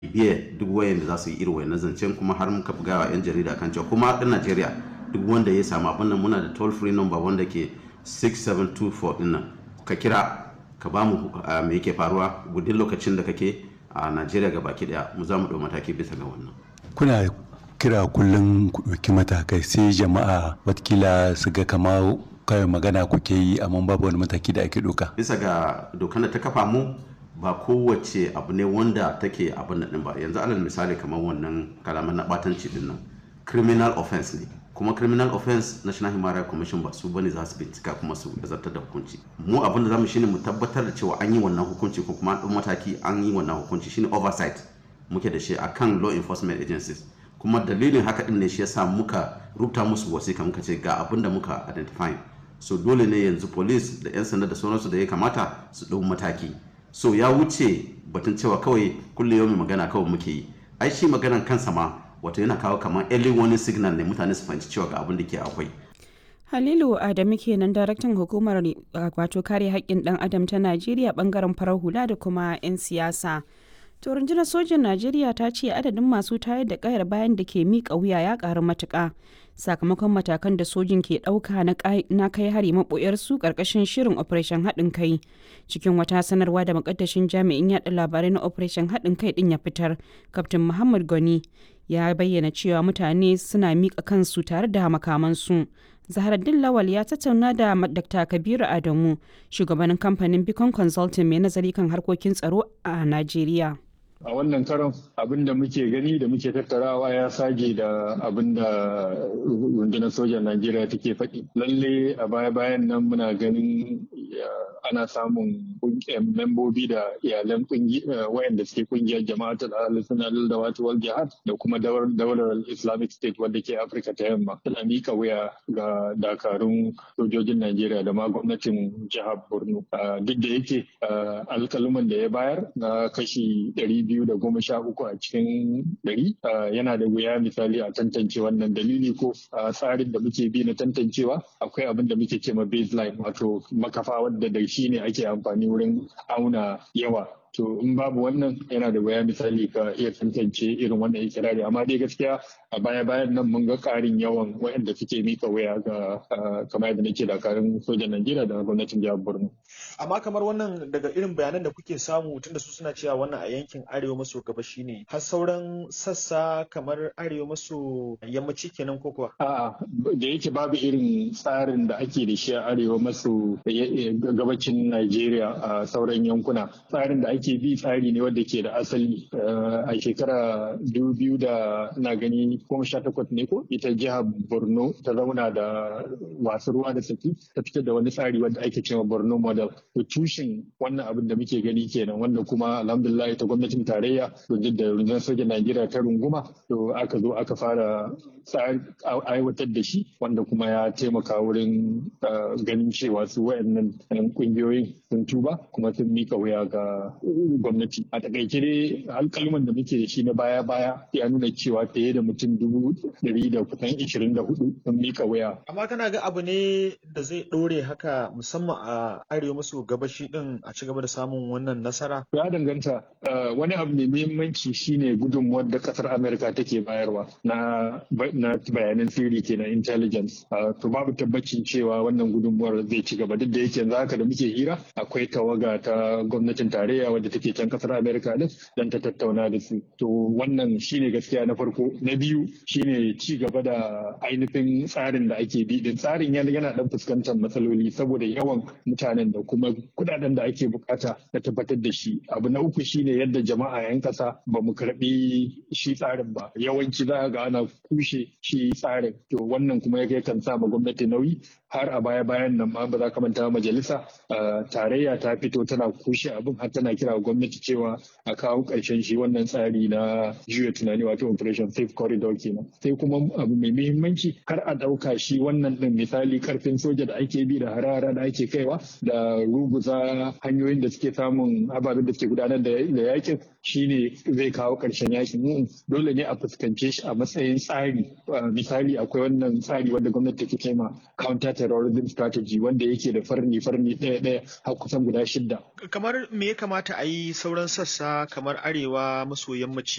biye duk wayan da za su yi irin wayan zancen kuma har muka buga wa 'yan jarida kan cewa kuma ɗan Najeriya duk wanda ya samu abin nan muna da toll free number wanda ke 6724 din nan ka kira ka ba mu me yake faruwa gudun lokacin da kake a Najeriya ga baki daya mu za mu ɗau mataki bisa ga wannan. Kuna kira kullum ku ɗauki matakai sai jama'a watakila su ga kama kawai magana kuke yi amma babu wani mataki da ake ɗauka. Bisa ga dokan da ta kafa mu ba kowace abu ne wanda take abin nan ba yanzu alal misali kamar wannan kalaman na batanci din nan criminal offense ne kuma criminal offense national human rights commission ba su bane za su bincika kuma su zartar da hukunci mu abin da zamu shine mu tabbatar da cewa an yi wannan hukunci ko kuma an mataki an yi wannan hukunci shine oversight muke da shi akan law enforcement agencies kuma dalilin haka din ne shi yasa muka rubuta musu wasiƙa muka ce ga abin da muka identify so dole ne yanzu police da 'yan sanda da sauransu da ya kamata su ɗau mataki so ya wuce batun cewa kawai kulle yau magana kawai muke yi ai shi maganan kansa ma wato yana kawo kamar early warning signal ne mutane su fahimci cewa ga abin da ke akwai Halilu Adamu kenan daraktan hukumar wato kare haƙƙin ɗan adam ta Najeriya bangaren farar hula da kuma 'yan siyasa. To rundunar sojin Najeriya ta ce adadin masu tayar da kayar bayan da ke miƙa wuya ya ƙaru matuƙa sakamakon matakan da sojin ke ɗauka na kai hari maɓoyar su ƙarƙashin shirin operation haɗin kai cikin wata sanarwa da makaddashin jami'in yaɗa labarai na operation haɗin kai ɗin ya fitar kaftin muhammad goni ya bayyana cewa mutane suna miƙa kansu tare da makamansu zaharaddin lawal ya tattauna da dr kabiru adamu shugabanin kamfanin bicon consulting mai nazari kan harkokin tsaro a najeriya a wannan karon abin da muke gani da muke tattarawa ya sage da abin da rundunar sojan najeriya take faɗi lalle a baya-bayan nan muna ganin ana samun membobi da iyalan wayanda suke kungiyar jama'atul al-sunna da wata wal jihad da kuma daular islamic state wadda ke afirka ta yamma tana mika wuya ga dakarun sojojin najeriya da ma gwamnatin jihar borno duk da yake alkaluman da ya bayar na kashi ɗari biyu da goma sha uku a cikin ɗari yana da wuya misali a tantance wannan dalili ko tsarin da muke bi na tantancewa akwai abin da muke ce ma baseline wato makafa wadda da shi ne ake amfani wurin auna yawa to in babu wannan yana da waya misali ka iya tantance irin wannan ikirari amma dai gaskiya a baya bayan nan mun ga karin yawan waɗanda suke mika waya ga kamar yadda nake dakarun sojan Najeriya da gwamnatin jihar Borno amma kamar wannan daga irin bayanan da kuke samu tunda su suna cewa wannan a yankin arewa maso gabashi ne har sauran sassa kamar arewa maso yammaci kenan ko kuwa a'a da yake babu irin tsarin da ake da shi a arewa maso gabacin Najeriya a sauran yankuna tsarin da ake bi tsari ne wanda ke da asali a shekara biyu da na gani goma sha takwas ne ko ita jihar borno ta zauna da wasu ruwa da saki ta fitar da wani tsari wanda ake cewa borno model to tushen wannan abin da muke gani kenan wanda kuma alhamdulillah ta gwamnatin tarayya to duk da rundunar sojan najeriya ta runguma to aka zo aka fara aiwatar da shi wanda kuma ya taimaka wurin ganin cewa su wayannan kungiyoyin sun tuba kuma sun mika wuya ga gwamnati a takaice dai alkalman da muke da shi na baya baya ya nuna cewa fiye da mutum dubu ɗari da kusan ishirin da hudu sun mika wuya. amma kana ga abu ne da zai ɗore haka musamman a arewa maso gabashi din a ci gaba da samun wannan nasara. ya danganta wani abu mai muhimmanci shine gudunmuwar da kasar amerika take bayarwa na bayanan sirri kenan intelligence to babu tabbacin cewa wannan gudunmuwar zai ci gaba duk da yake yanzu haka da muke hira akwai tawaga ta gwamnatin tarayya wadda take can kasar amerika din don ta tattauna da su to wannan shine gaskiya na farko na biyu shine ci gaba da ainihin tsarin da ake bi din tsarin yana dan fuskantar matsaloli saboda yawan mutanen da kuma kudaden da ake bukata na tabbatar da shi abu na uku shine yadda jama'a yan kasa ba mu karbi shi tsarin ba yawanci za ga ana kushe shi tsarin to wannan kuma ya kan sa ma gwamnati nauyi har a baya bayan nan ma ba za ka manta majalisa tarayya ta fito tana kushe abin har tana kira gwamnati cewa a kawo ƙarshen shi wannan tsari na juya tunani wato operation safe corridor kenan sai kuma abu mai muhimmanci kar a ɗauka shi wannan ɗin misali karfin soja da ake bi da harara da ake kaiwa da ruguza hanyoyin da suke samun ababen da suke gudanar da yakin shine zai kawo ƙarshen yakin dole ne a fuskance shi a matsayin tsari misali akwai wannan tsari wanda gwamnati take kai ma counter terrorism strategy wanda yake da farni farni ɗaya ɗaya har kusan guda shidda kamar me ya kamata a yi sauran sassa kamar arewa maso yammaci